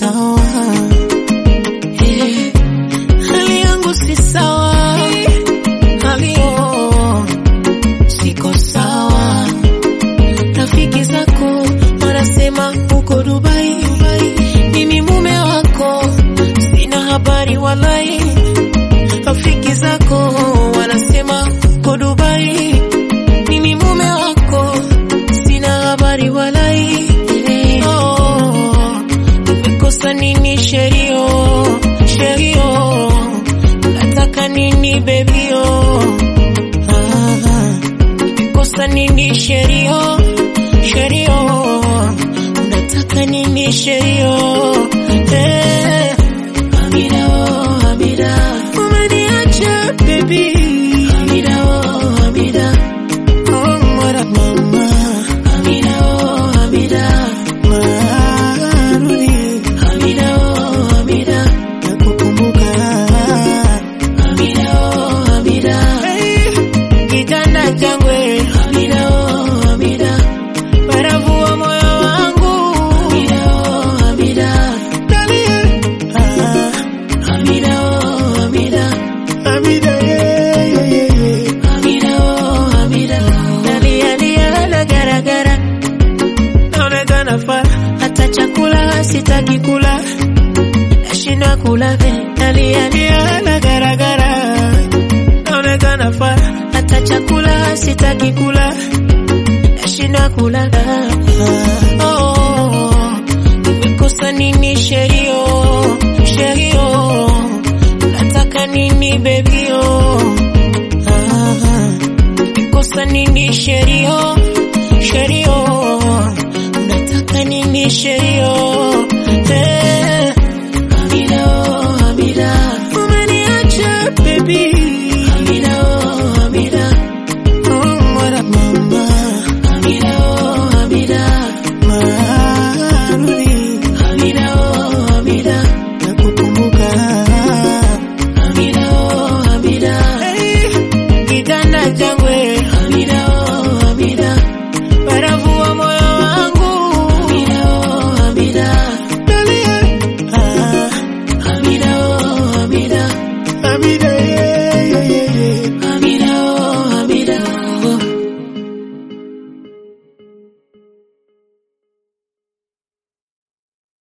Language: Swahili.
sawa Eh, hali yangu si sawa hali yo siko sawa rafiki zako wanasema uko Dubai, mimi mume wako sina habari walai. Rafiki zako wanasema uko Dubai, mimi mume wako sina habari walai. Oh, nimekosa nini sherio sherio, nataka nini bebio? Ah, nimekosa nini sherio sherio, unataka nini sherio? Eh, Amira oh Amira, umeniacha baby. Amira oh Amira, oh mwana mama. Amira oh Amira, marudi. Amira oh Amira, nakukumbuka. Amira oh Amira, hey, kitanda changu eh. Amira oh Amira barafu wa moyo wangu Amira, oh, Amira. Dalia. Ah, Amira, oh, Amira. Amira, yeah, yeah, yeah, yeah. Amira, oh, Amira. Dalia, lia, la, gara, gara. Naonekana faa, hata chakula sitaki kula nashindwa kula ve nalia lia la gara, gara. Naonekana faa, hata chakula sitaki kula nashindwa kula oh, nimekosa nini sherio sherio nataka nini bebio ah, nimekosa nini sherio sherio nataka nini sherio